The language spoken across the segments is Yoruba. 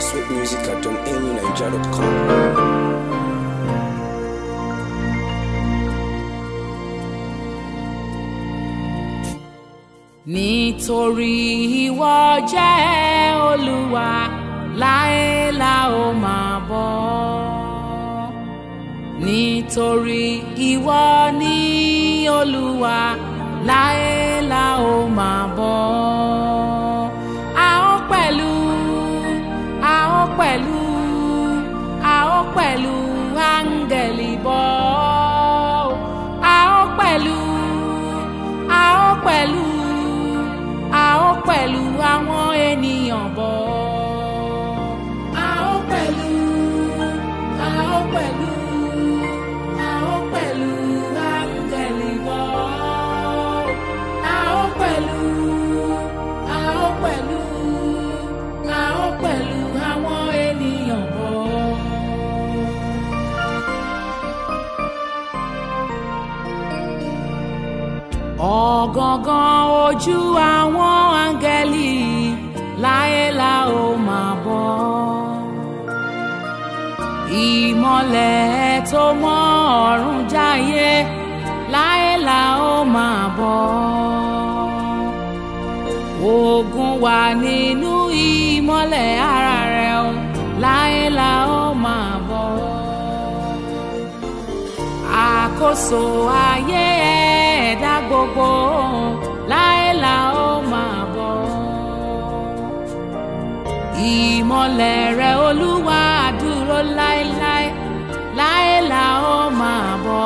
sweet music at donamyniger.com. nítorí ìwọ jẹ́ olúwa láé la ó máa bọ́ nítorí ìwọ ní olúwa láé la ó máa bọ́ a ó pẹ̀lú a ó pẹ̀lú a ó pẹ̀lú áńgẹ̀lì bọ́ a ó pẹ̀lú a ó pẹ̀lú a ó pẹ̀lú àwọn ènìyàn bọ̀. a ó pẹ̀lú a ó pẹ̀lú a ó pẹ̀lú áńgẹ̀lì bọ̀. a ó pẹ̀lú a ó pẹ̀lú a ó pẹ̀lú àwọn ènìyàn bọ̀. ọ̀gangan ojú àwọn áńgẹ́lì láyé la ó máa bọ́ ìmọ̀lẹ̀ tó mọ́ ọ̀run jáyé láyé la ó máa bọ́ ogun wà nínú ìmọ̀lẹ̀ ara rẹ̀ o láyé la ó máa bọ́ àkóso ayé ẹ̀dá gbogbo láé la ó máa bọ̀. ìmọ̀lẹ̀ rẹ̀ olúwa dúró láéláé láé la ó máa bọ̀.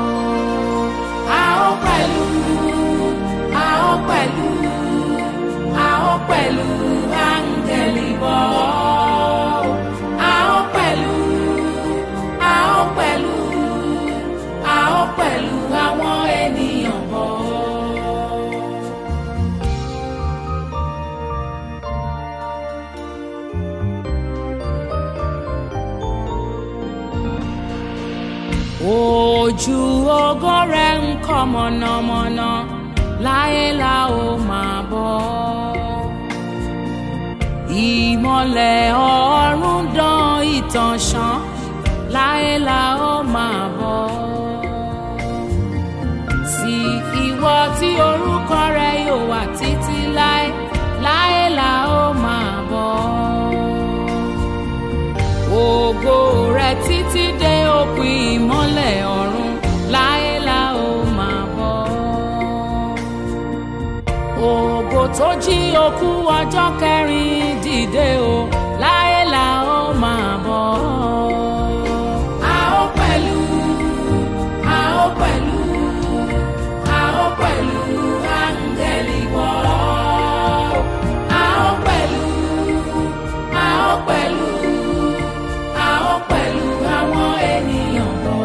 a ó pẹ̀lú a ó pẹ̀lú a ó pẹ̀lú áńgẹ̀lì bọ̀. a ó pẹ̀lú a ó pẹ̀lú a ó pẹ̀lú àwọn ènìyàn bọ̀. ojú ògo rẹ̀ ń kọ́ mọ̀nàmọ́ná láyé la ó máa bọ̀. ìmọ̀lẹ̀ ọ̀run dán ìtàn ṣán láyé la ó máa bọ̀. sí ìwọ tí orúkọ rẹ yóò wà títí láé láyé la ó máa bọ̀. ògo rẹ títí dé òpin ìmọ́lẹ̀ ọ̀run láyé la ó máa bọ̀. ògo tó jí òkú ọjọ́ kẹrin dìde o láyé la ó máa bọ̀. a ó pẹ̀lú a ó pẹ̀lú a ó pẹ̀lú áńgẹ́lì bọ̀. a ó pẹ̀lú a ó pẹ̀lú a ó pẹ̀lú àwọn ènìyàn bọ̀.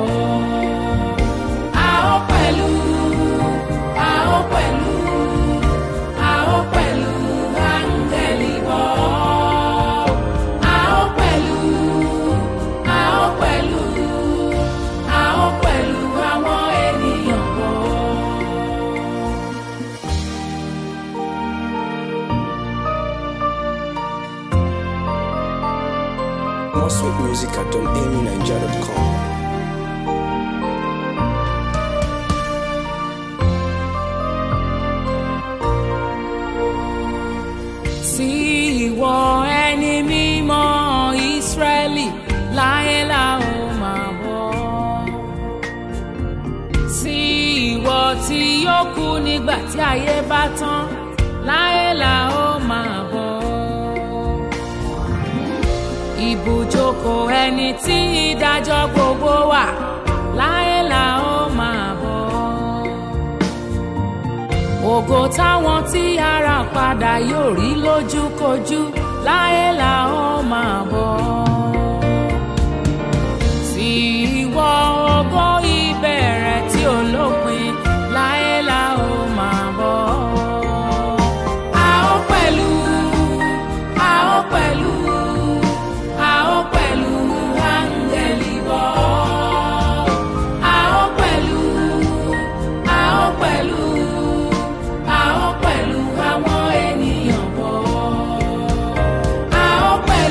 a ó pẹ̀lú a ó pẹ̀lú a ó pẹ̀lú áńgẹ́lì bọ̀. a ó pẹ̀lú a ó pẹ̀lú a ó pẹ̀lú àwọn ènìyàn bọ̀. More sweet music at donamyniger.com. sí ìwọ ẹni mímọ́ ìsírẹ́lì láyé la ó máa bọ̀. sí ìwọ tí yóò kú nígbà tí ayé bá tán láyé la ó máa bọ̀. ibùjókòó ẹni tí ìdájọ́ gbogbo wà láyé la ó máa bọ̀ ògo táwọn tí ara padà yóò rí lójúkojú láyé la ó máa bọ̀. sí ìwọ ògo ìbẹ̀rẹ̀ tí ò lópin láyé la ó máa bọ̀. a ó pẹ̀lú a ó pẹ̀lú a ó pẹ̀lú áńgẹ́lì bọ̀. a ó pẹ̀lú a ó pẹ̀lú a ó pẹ̀lú àwọn ènìyàn bọ̀. a ó pẹ̀lú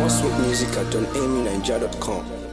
More sweet music at donamyniger.com.